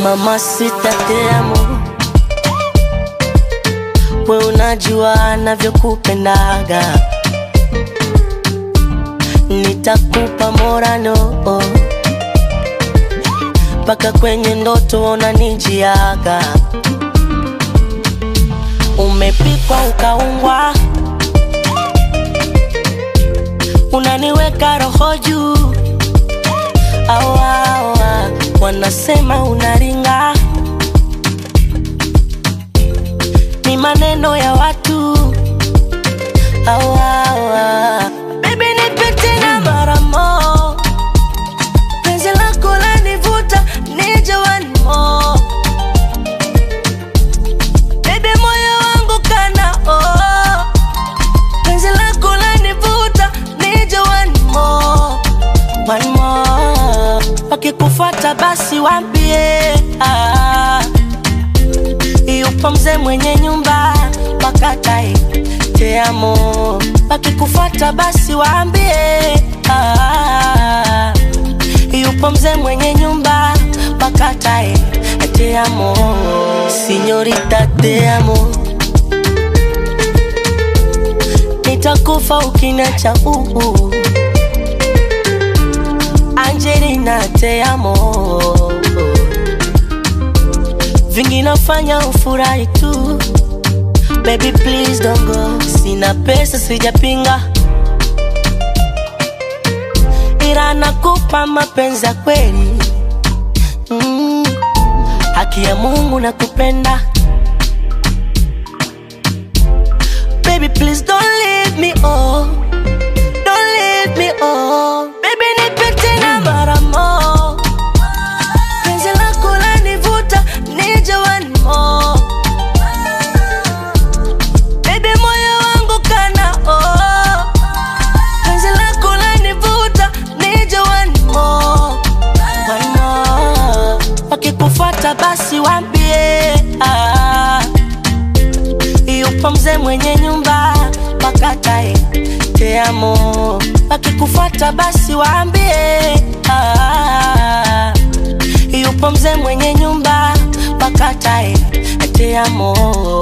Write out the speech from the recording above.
Mamacita te amo, we unajua navyokupendaga, nitakupa morano mpaka kwenye ndoto unanijiaga. Umepikwa ukaungwa, unaniweka roho juu awa, awa, wanasema unaringa, ni maneno ya watu awa, awa. Baby nipe tena mara mo, penzi lako lanivuta nije one more. Baby moyo wangu kana oh, penzi lako lanivuta nije one more, one more. Wakikufuata basi wambie ah, yupo mzee mwenye nyumba wakatae te amo. Wakikufuata basi waambie ah, yupo mzee mwenye nyumba wakatae te amo. Sinyorita te amo, nitakufa ukiniacha uu. Angelina te amo, vingi nafanya ufurahi tu Baby please don't go, sina pesa sijapinga, ila nakupa mapenzi ya kweli mm. Haki ya Mungu nakupenda Baby please don't leave me oh, don't leave me oh. Baby nipe tena mara mo, penzi lako lanivuta nije one more Baby moyo wangu kana oh, penzi lako lanivuta nije one more, one more. Wakikufuata basi wambie ah, yupo mzee mwenye nyumba wakatae te amo. Wakikufuata basi waambie ah, yupo mzee mwenye nyumba wakatae te amo.